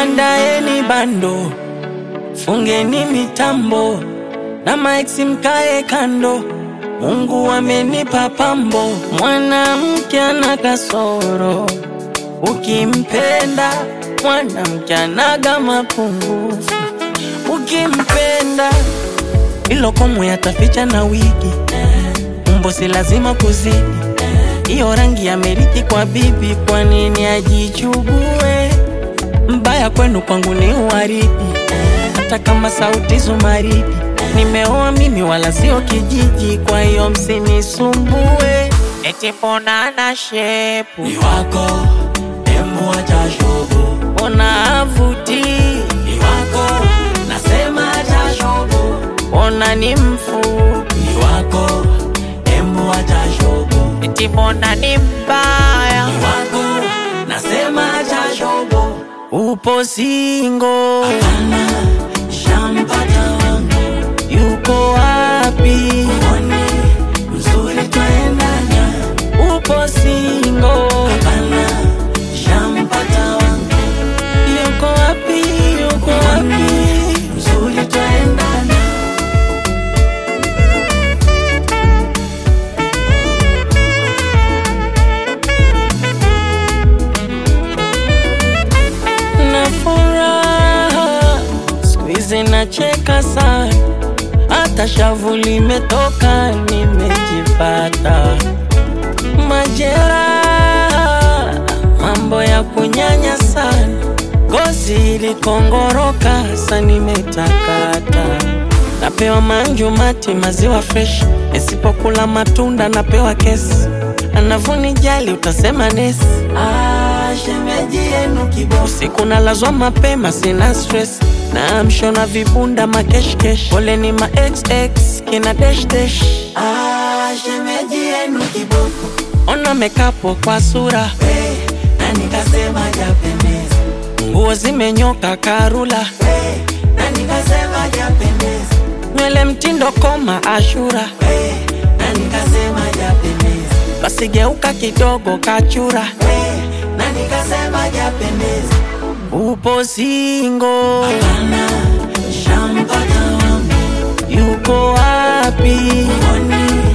andaeni bando, fungeni mitambo na maiksi mkae kando. Mungu amenipa pambo, mwanamke ana kasoro, ukimpenda mwanamke anaga mapungufu, ukimpenda ilo komwe yataficha na wigi, umbo si lazima kuzidi hiyo rangi ya meriti kwa bibi, kwa nini ajichugue? Mbaya kwenu kwangu ni uwaridi, hata kama sauti zumaridi. Nimeoa mimi wala sio kijiji, kwa hiyo msinisumbue. Eti mbona ana shepu ni wako demu acha shobo, ona avuti, ni wako nasema acha shobo, ona ni mfupi, ni wako demu acha shobo, eti mbona ni mbaya, ni wako nasema acha shobo. upo singo, Hapana, shampata wangu, yuko wapi? mwone mzuri twaendana. Upo singo, Hapana, shampata wangu, yuko wapi? Yuko wapi? mzuri twaendana. na furaha siku hizi nacheka sana, hata shavu limetoka, nimejipata majeraha, mambo ya kunyanya sana, gozi ilikongoroka, sa nimetakata napewa manju mati maziwa fresh, nisipokula matunda napewa kesi, anavunijali utasema nesi Ah, shemeji yenu kiboko, Usiku nalazwa mapema, sina stress na mshona vibunda makeshkesh, pole ni ma xx kina dash dash. ah, shemeji yenu kiboko, Ona mekapo kwa sura, hey, na nikasema japendeza, nguo zimenyoka karula, hey, na nikasema japendeza, nywele mtindo koma ashura, hey, na nikasema japendeza, basi geuka kidogo kachura, hey, na nikasema japendeza. upo singo, Hapana, shampata wangu, yuko wapi? mwone